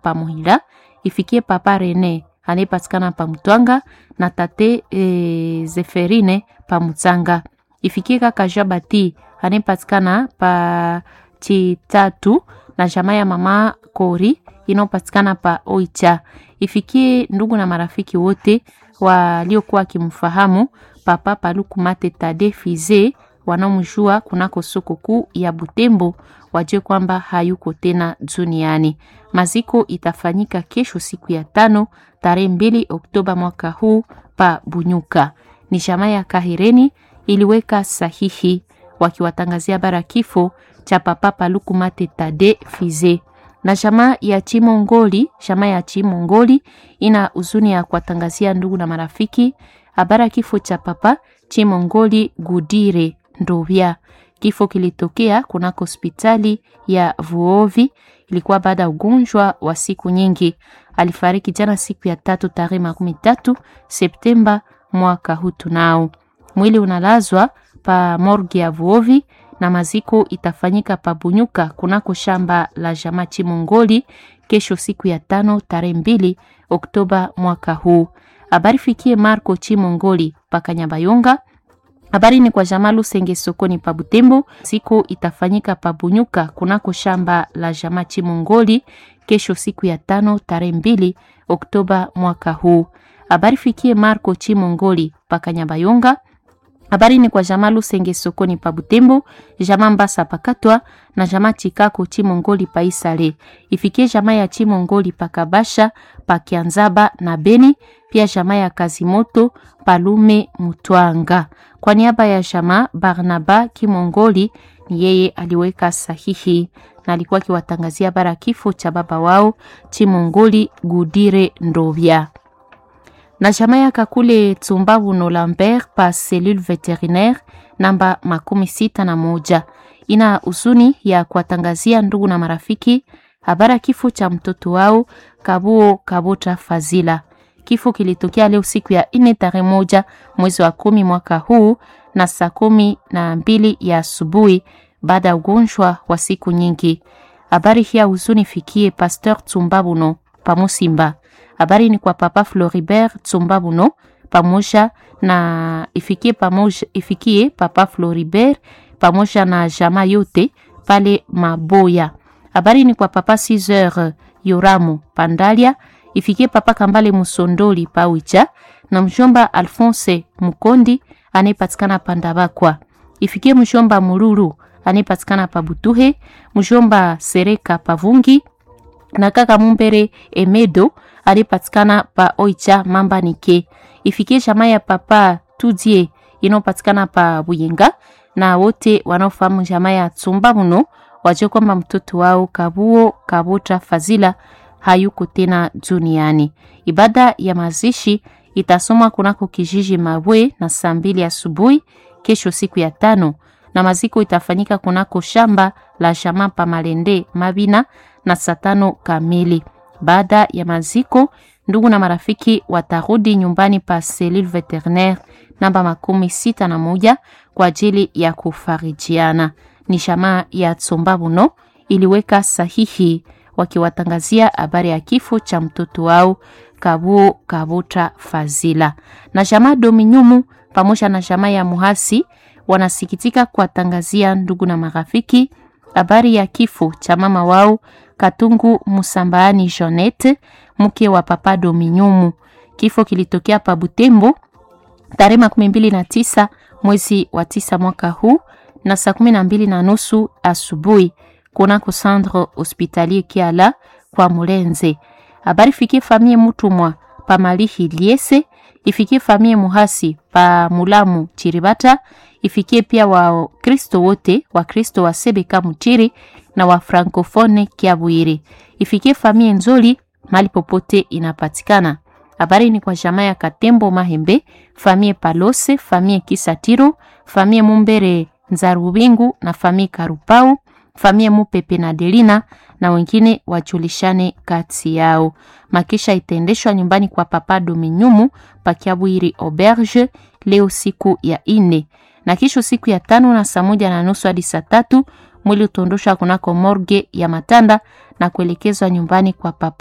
pa Muhila, ifikie papa Rene anayepatikana pa Mtwanga na tate e, Zeferine pa Mutsanga, ifikie kaka Jabati anayepatikana pa Chitatu na jamaa ya mama Kori inayopatikana pa Oicha, ifikie ndugu na marafiki wote waliokuwa wakimfahamu papa Paluku Mate Tade Fize wanaomjua kunako soko kuu ya Butembo wajue kwamba hayuko tena duniani. Maziko itafanyika kesho siku ya tano tarehe mbili Oktoba mwaka huu pa Bunyuka. Ni jamaa ya Kahireni iliweka sahihi wakiwatangazia bara kifo cha papa Paluku Mate Tade Fize na jamaa ya Chimongoli. Jamaa ya Chimongoli ina huzuni ya kuwatangazia ndugu na marafiki habara kifo cha papa Chimongoli Gudire Ndovya. Kifo kilitokea kunako hospitali ya Vuovi, ilikuwa baada ya ugonjwa wa siku nyingi. Alifariki jana siku ya tatu tarehe makumi tatu Septemba mwaka huu. Tunao mwili unalazwa pa morgue ya Vuovi na maziko itafanyika pa Bunyuka kunako shamba la jamaa Chimongoli kesho siku ya tano tarehe mbili Oktoba mwaka huu. Habari fikie Marco Chimongoli paka Nyabayonga. Habari ni kwa jamaa Lusenge sokoni pa Butembo. Siku itafanyika pa Bunyuka kunako shamba la jamaa Chimongoli kesho siku ya tano tarehe mbili Oktoba mwaka huu. Habari fikie Marco Chimongoli paka Nyabayonga. Habari ni kwa jamaa Lusenge sokoni pa Butembo, jamaa Mbasa pakatwa na jamaa Chikako Chimongoli pa Isale. Ifikie jamaa ya Chimongoli pa Kabasha pa Kianzaba na Beni, pia jamaa ya Kazimoto Palume Mutwanga. Kwa niaba ya jamaa Barnaba Kimongoli, ni yeye aliweka sahihi na alikuwa akiwatangazia bara kifo cha baba wao Chimongoli Gudire Ndovya na jamaa ya Kakule Tsumbabu no Lambert pa cellule veterinaire namba makumi sita na moja ina huzuni ya kuwatangazia ndugu na marafiki habara kifo cha mtoto wao Kabuo Kabota Fazila. Kifo kilitokea leo siku ya ine tarehe moja mwezi wa kumi mwaka huu na saa kumi na mbili ya asubuhi baada ya ugonjwa wa siku nyingi. Habari hii ya huzuni fikie Pasteur Tsumbabuno pamusimba habari ni kwa papa Floribert Tsumbabuno pamoja na ifikie, pamoja, ifikie papa Floribert pamoja na jama yote pale Maboya. Habari ni kwa papa Caesar Yoramu Pandalia ifikie papa Kambale Musondoli Pawicha na mjomba Alphonse Mukondi anayepatikana Pandabakwa. Ifikie mjomba Mururu anayepatikana Pabutuhe, mjomba Sereka Pavungi na kaka Mumbere Emedo alipatikana pa Oicha Mamba Nike. Ifikie jamaa ya papa Tudie inayopatikana pa Buyenga na wote wanaofahamu jamaa ya Tsumba muno wajue kwamba mtoto wao Kabuo Kabota Fazila hayuko tena duniani. Ibada ya mazishi itasomwa kunako kijiji Mabwe na saa mbili asubuhi kesho siku ya tano, na maziko itafanyika kunako shamba la jamaa pa Malende Mabina na saa tano kamili. Baada ya maziko, ndugu na marafiki watarudi nyumbani pa cellule veterinaire namba makumi sita na moja kwa ajili ya kufarijiana. Ni jamaa ya Tsombabuno iliweka sahihi wakiwatangazia habari ya kifo cha mtoto wao Kabuo Kabota Fazila. Na jamaa Dominyumu pamoja na jamaa ya Muhasi wanasikitika kuwatangazia ndugu na marafiki habari ya kifo cha mama wao Katungu Musambaani Jonette, mke wa papa Dominyumu. Kifo kilitokea pa Butembo tarehe makumi mbili na tisa mwezi wa tisa mwaka huu na saa kumi na mbili na nusu asubuhi kunako centre hospitalier Kiala kwa Mulenze. Habari fikie famie Mutumwa pa Malihi Liese, ifikie famie Muhasi pa Mulamu Chiribata, ifikie pia wa Kristo wote wa Kristo wa Sebeka Mutiri na wa Francofone Kiabwiri, ifikie famie Nzoli mali popote inapatikana. Habari ni kwa jamaa ya Katembo Mahembe, famie Palose, famie Kisatiro, famie Mumbere Nzarubingu na famie Karupau, famie Mupepe na Delina na wengine wajulishane kati yao. Makisha itaendeshwa nyumbani kwa Papa Dominyumu Pakiabwiri Auberge leo siku ya ine na kisho siku ya tano na saa moja na nusu hadi saa tatu mwili utaondoshwa kunako morge ya Matanda na kuelekezwa nyumbani kwa Papa